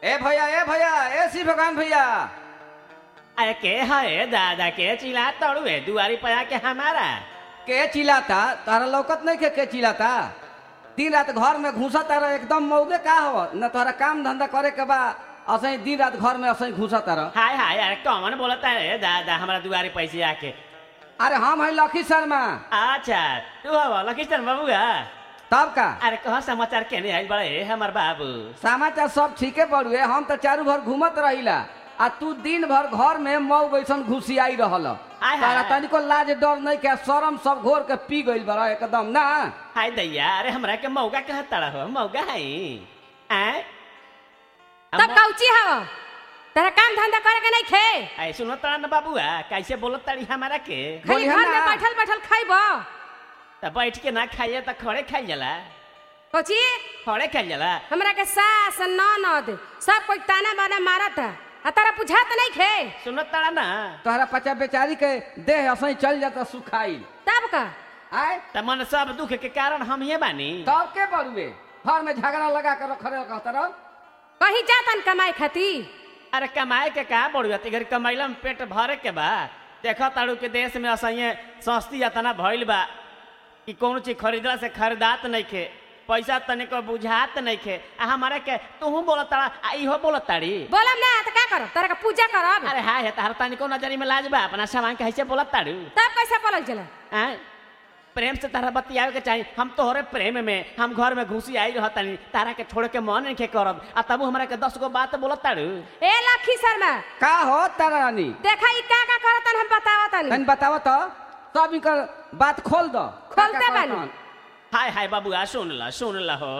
ए भैया ए भैया ए सी भगवान भैया अरे के है दादा के चिल्ला तड़ुए दुआरी पर आके हमारा के चिल्लाता तारा लौकत नहीं के के चिल्लाता दिन रात घर में घुसा तारा एकदम मौगे का हो न तोहरा काम धंधा करे के बा असही दिन रात घर में असही घुसा तारा हाय हाय अरे कौन बोलता है दादा हमारा दुआरी पैसे आके अरे हम है लखी शर्मा अच्छा तू हवा लखीस्टर बाबूआ तब का अरे कह समाचार केने आइल बड़े हमर बाबू समाचार सब ठीके बड़ुए हम तो चारू भर घूमत रहिला आ तू दिन भर घर में मऊ बैसन घुसियाई रहल हाय, तारा हाय। तनिको लाज डर नहीं के शरम सब घोर के पी गइल बड़ा एकदम ना हाय दैया अरे हमरा के मौका कह तड़ा हो मौका है हैं तब कौची हव तेरा काम धंधा करे के नहीं खे ऐ सुनो तड़ा न बाबूआ कैसे बोलत तड़ी हमारा के खाली बोलिहे घर में ना। बैठल बैठल खाइब त बैठ के ना खाइए त खड़े खाइल जाला कौची खड़े खाइल जाला हमरा के सास ननद सब कोई ताना बाना मारत है आ तारा बुझात नहीं खे सुनो तड़ा ना तोहरा पचा बेचारी के देह असही चल जाता सुखाई तब का आय त मन सब दुख के कारण हम ये बानी तब के बड़ुए घर में झगड़ा लगा कर खड़े कहता रहो कहीं जातन कमाई खाती अरे कमाए के का बढ़िया तिगर कमैला में पेट भरे के बा देखो ताड़ू के देश में असैये सस्ती अतना भइल बा कि कौन चीज खरीदला से खरीदात नहीं खे पैसा तनिको बुझात नहीं खे आ हमारे के तू बोलत ताड़ा आ इहो बोलत ताड़ी बोलम ना तो का करब तारा के पूजा करब अरे हाय तार तनिको नजरी में लाज बा अपना सामान के कैसे बोलत ताड़ू तब कैसे बोलल चला हैं? प्रेम से तारा बतियावे के चाही हम तोहरे प्रेम में हम घर में घुसी आई रहतानी तारा के छोड़ के मन नहीं के करब आ तब हमरा के दस गो बात बोलत ताड़ू ए लखी शर्मा का हो तारा रानी देखा ई का का करतन हम बतावतन तनी बताव तो सब इनकर बात खोल दो खोलते का का बानी। करतन? हाय हाय बाबूआ सुन ला सुन ला हो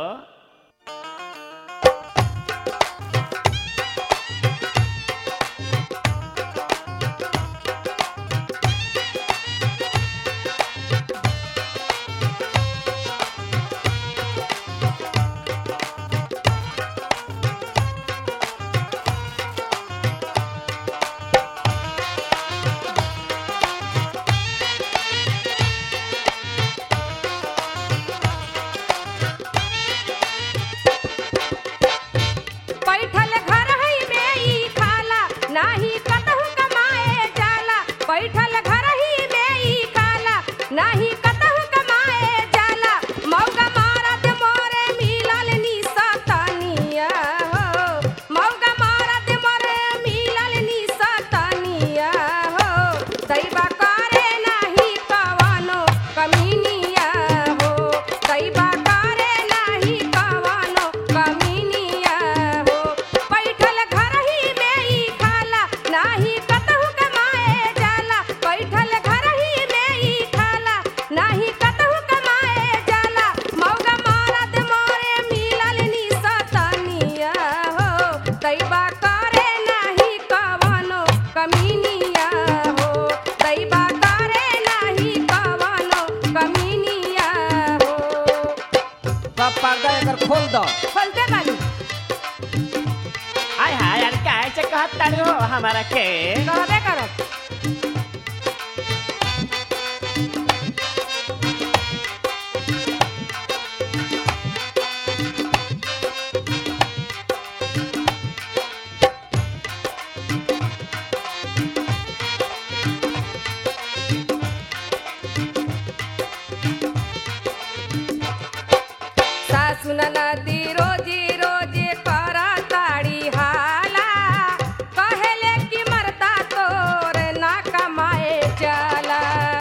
बैठल घर है में ई खाला नाही कतहु कमाए जाला बैठल घर ही में ई खाला नाही कतहु कमाए जाला मौगा मारत मोरे मिलल निसतनिया हो मौगा मारत मोरे मिलल निसतनिया हो दैबा करे नाही कवनो कमीनिया हो दैबा करे नाही कवनो कमीनिया हो बैठल घर ही में ई खाला नाही कतहु कमाए जाला बैठल घर ही में ई खाला नाही कतहु कमाए जाला मौगा मारत मोरे मिलल निसतनिया हो दैबा करे नाही कवनो कमीनिया हो दैबा करे नाही कवनो कमीनिया हो सब पर्दा एकर खोल दो खोलते बानी हाय हाय अरे कैसे कहत ताड़ू हो हमारा के कहबे करब सासु नदी रोजी रोजी कर ताड़ी हाला कहेले कि मरता तोर ना कमाए चला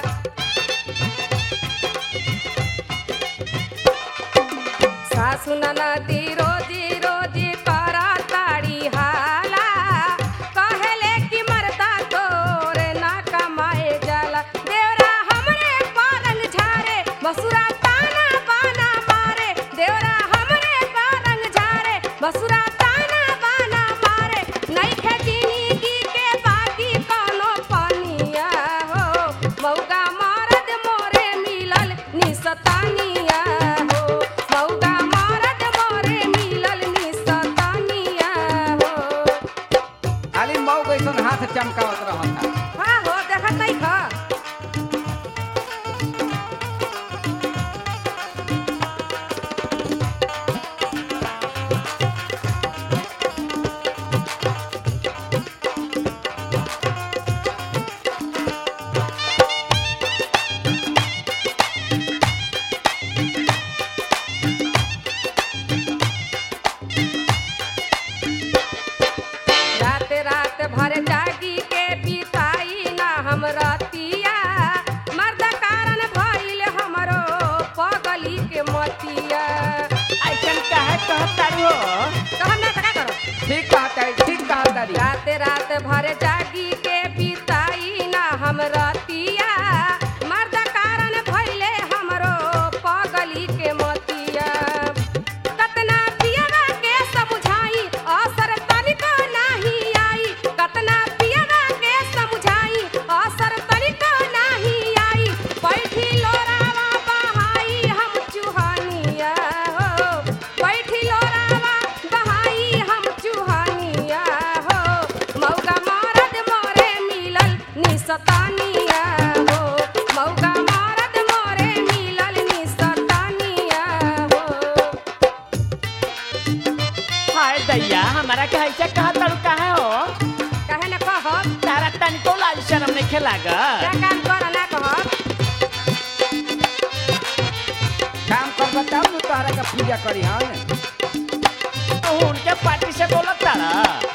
सासु नदी रोजी रोजी कर ताड़ी हाला कहेले कि मरता तोर ना कमाए जाला देवरा हमरे पारंग झारे बसुरा ताना बाना मारे देवरा हमरे पारंग झारे बसुरा ताना बाना मारे नहीं खेचीनी की के बाकी कोनो पानिया हो मौगा मारद मोरे मिलल निसतानिया हो मौगा मारद मोरे मिलल निसतानिया हो खाली मऊ कैसन हाथ चमकावत रहता हाँ हो देखत नहीं खा ठीक कहता ठीक कहता री रात रात भर जागी के बिताई ना हम रतिया मर्द कारण भइले हमरो पगली के मतिया कतना पियवा के समझाई असर तनिको नाही आई कतना पियवा के समझाई असर तनिको नाही आई बैठी लोरावा बहाई हम चुहानिया हो बैठी लोरावा बहाई हम चुहानिया हो मौगा मरद मोरे मिलल निसतानिया हो मौगा मरद मोरे मिलल निसतानिया हो हाय दैया हमारा के ऐसे कहा तारू काहे हो कहे न कहब तारा तनिको लाज शर्म नहीं क्या लागत काम कर ना कहब काम कर बताओ तू तोहरा के पूजा करी हन तू उनके पार्टी से बोलत तारा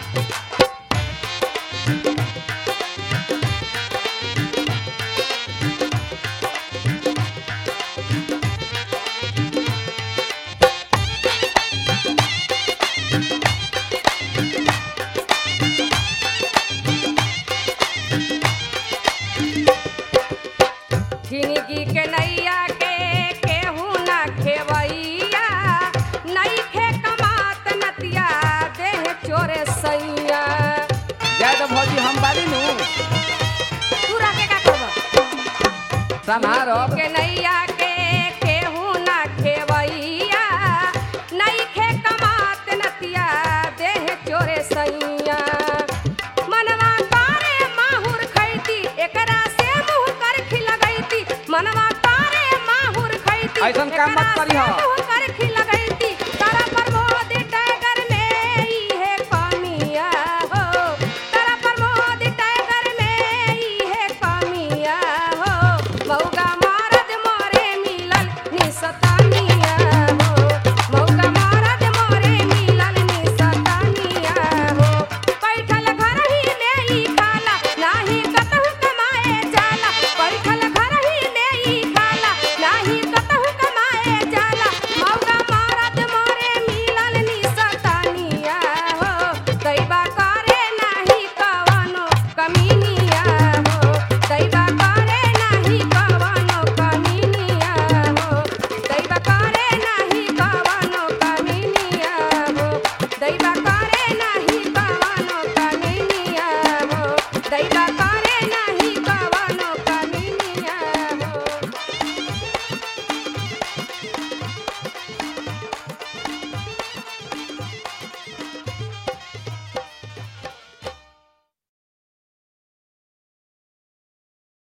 झिनगी के नैया के केहू ना खेवैया नइखे कमात नतिया देह चोरे सैया जाए तो भौजी हम बारी नु तू रखे का कहब संहारब के नैया के केहू ना खेवैया नइखे कमात नतिया देह चोरे सैया मनवा तारे माहुर खैती एकरा से मुंह कर खिलगैती मनवा तारे माहुर खैती ऐसन काम मत एकरा करीह। से मुंह